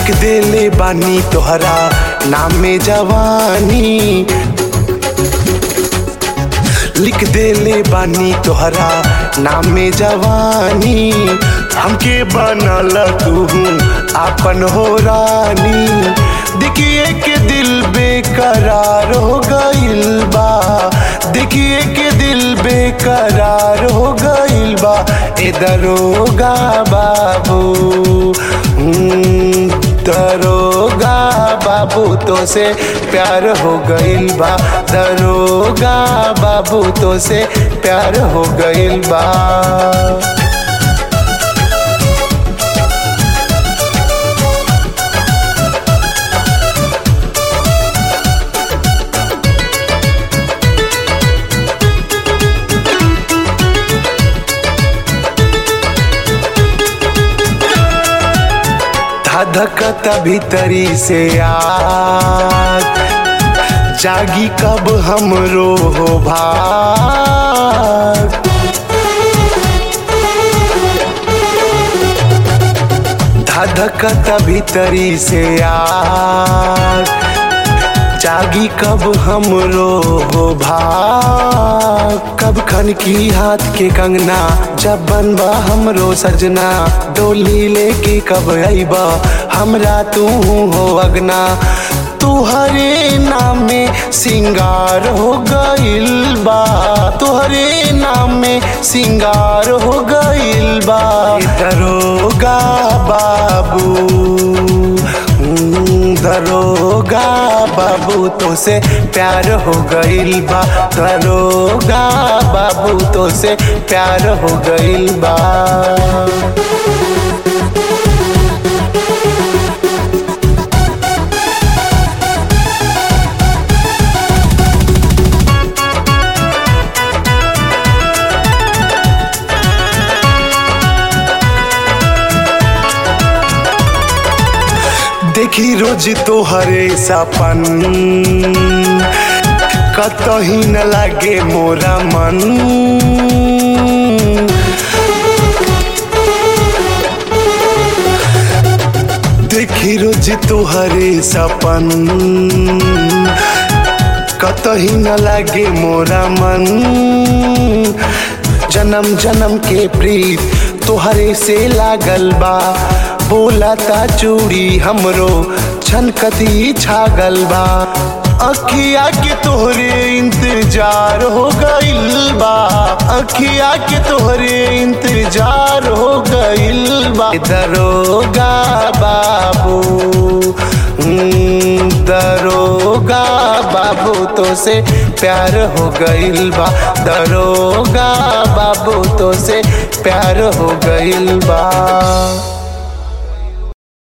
लिख देले बानी तोहरा नाम में जवानी लिख देले बानी तोहरा नाम में जवानी हमके बनल तू आपन हो रानी देखिए के दिल बेकरार हो गइल बा देखिए के दिल बेकरार हो गइल बा ए दरोगा बाबू हम्म, दरोगा बाबू तो से प्यार हो गइल बा दरोगा बाबू तो से प्यार हो गइल बा धधकता भीतरी से आग जागी कब हमरो हो भाग धधकता भीतरी से आग जागी कब हमरो हो भाग कब खन की हाथ के कंगना जब बनबा हमरो सजना डोली लेके कब अइबा हमरा तू हो अगना तुहरे नाम में सिंगार हो गइल बा तुहरे नाम में सिंगार हो गइल बा दरोगा बाबू हम्म, दरोगा बाबू तो से प्यार हो गइल बा दरोगा बाबू तो से प्यार हो गइल बा देखी रोज तोहरे सपन कतही न लागे मोरा मन देखी रोज तोहरे सपन कतही न लागे मोरा मन जन्म जन्म के प्रीत तोहरे से लागल बा बोलता चूड़ी हमरो छनकती छागल बा अखिया के तोहरे इंतजार हो गइल बा अखिया के तोहरे इंतजार हो गइल बा दरोगा बाबू हम्म, दरोगा बाबू तो से प्यार हो गइल बा दरोगा बाबू तो से प्यार हो गइल बा